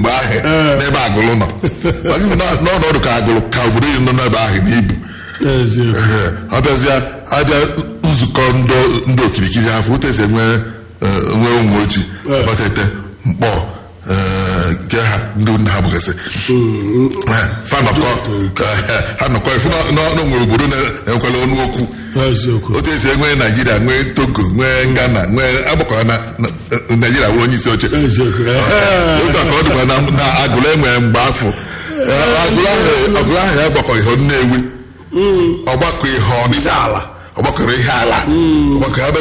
mgbe ahụ n'ebe agụlụ nọ Maka ibu na- n'ọnọdụ ka agụlụ ka obodo yi nọ n'ebe ahụ na ibu eziokwu Ehe, ọ bịazịa abịa nzukọ ndo- ndị okirikiri afọ otu esi enwe eh, nwe ụmụ ojii abatete mkpọ eh, nke ha ndị nna ha bụgasị Eh, fa nọkọ eh, ha nọkọ ifu na- na- na onwere obodo na-enwekwala ọnụ okwu eziokwu otu esi enwe naijiria nwee togo nwee ghana nwee agbakọrọ na na- naijiria wee onye isi oche eziokwu Eh, otu a ka ọ dịkwa na na agụlụ enwere mgbe afọ Eh, agụlụ ahụ agụlụ ahụ ya gbakọ ihe nnewi ọgbakọ ihe ọnịcha ala ọgbakọrọ ihe ala ọgbakọ ya